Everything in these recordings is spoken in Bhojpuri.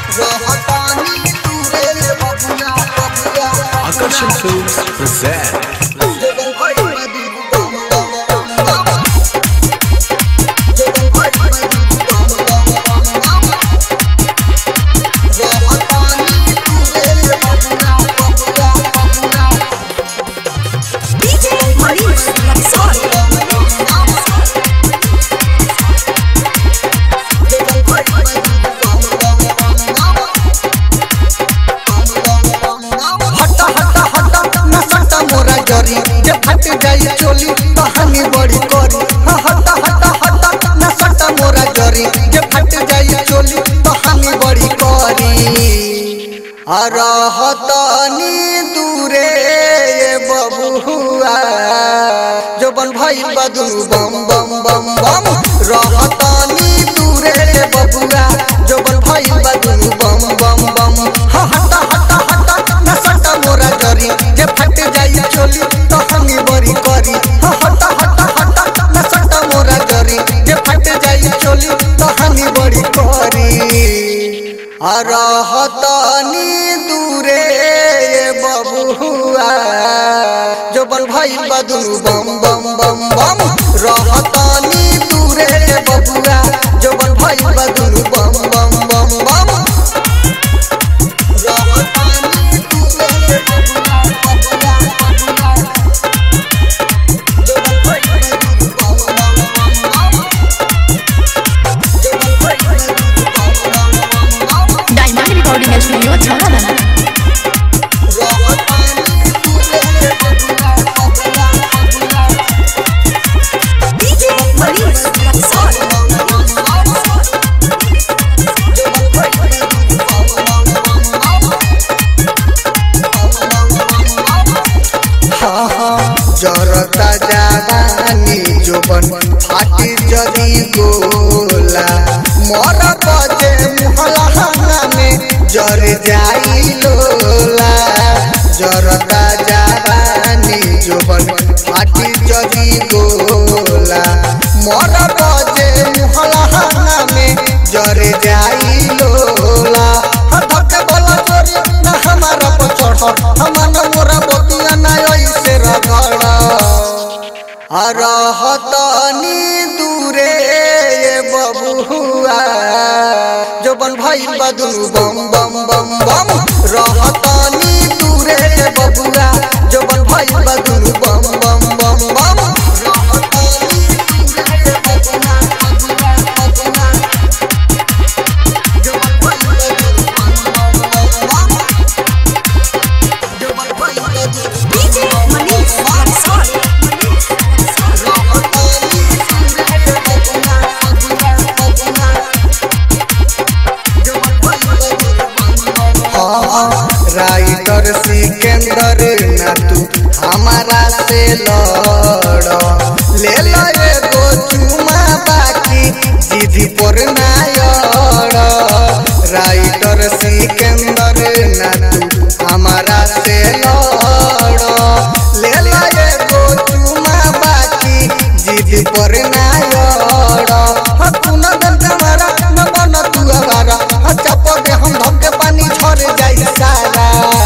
रहतानी दूरे रे बबुआ बबुआ Akarshan Films present DJ Maurice Raxol. हटा हटा हटा न सटा मोरा जरी जे फट जाई चोली कहानी बड़ी करी हाँ, हटा हटा हटा न सटा मोरा जरी जे फट जाई चोली कहानी बड़ी करी अरहतनी दूरे ये बबुआ जो बन भाई बदलू बम बम बम बम रहतनी दूरे ये बबुआ जो बन भाई बदलू बम बम बम हाँ, हटा हटा हटा न सटा मोरा जरी जे फट जाई चोली तो हमी बड़ी करी हाँ, हटा हटा हटा न सटा मोरा जरी जे फट जाई चोली तो हमी बड़ी करी अरहतनी दूरे ये बबुआ जो बन भाई बदलू बम बम बम बम रहतनी दूरे ये बबुआ जो बन भाई बदलू बम बम बम बम रहतनी दूरे ये बबुआ, बबुआ, बबुआ। जो बन भाई बदलू बम बम बम बम। जो बन भाई बदलू बम बम बम बम। Diamond Recording Studio, Chharadana. DJ Maurice Raxol. जरता जवानी जोबन फाटी जदी गोला मर बजे मुहला में जर जाई लोला जरता जवानी जोबन फाटी जदी गोला मर बजे मुहला में जर जाई लोला हटक बोला चोरी ना हमारा पचड़ हमारा मोरा बतिया ना ऐसे रगड़ अरहतनी दूरे ये बबुआ जो बन भाई बदलू बम बम बम बम रहतनी दूरे ये बबुआ जो बन भाई बदलू बम बम बम बम रहतनी दूरे ये बबुआ, बबुआ, बबुआ। जो बन भाई बदलू बम बम बम बम। जो बन भाई बदलू DJ Maurice Raxol. Writer Sikandar ना तू हमारा से लड़ ले लो एगो चुमा बाकी जिदी पर ना अड़ राइटर सिकंदर ना तू हमारा से लड़ ले लो एगो चुमा बाकी जिदी पर ना अड़ हाँ, तू न दन कमारा न बन तू आवारा हाँ, चप दे हम धम के पानी झर जाई सारा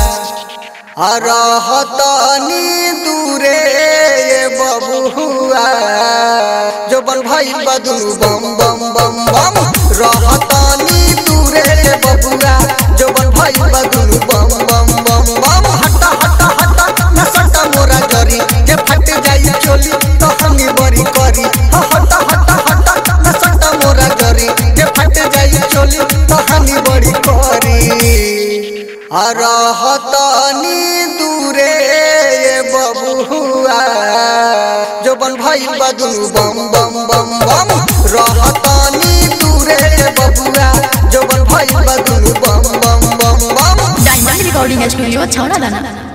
अरहतनी दूरे ये बबुआ जो बन भाई बदलू बम बम बम बम रहतनी दूरे ये बबुआ जो बन भाई बदलू बम बम बम बम हटा हटा हटा न सटा मोरा जरी जे फट जाई चोली तो हमी बड़ी करी हाँ, हटा हटा हटा न सटा मोरा जरी जे फट जाई चोली तो हमी बड़ी करी अरहतनी दूरे ये बबुआ जो बन भाई बदलू बम बम बम बम रहतनी दूरे ये बबुआ जो बन भाई बदलू बम बम बम बम Diamond Recording Studio, Chharadana.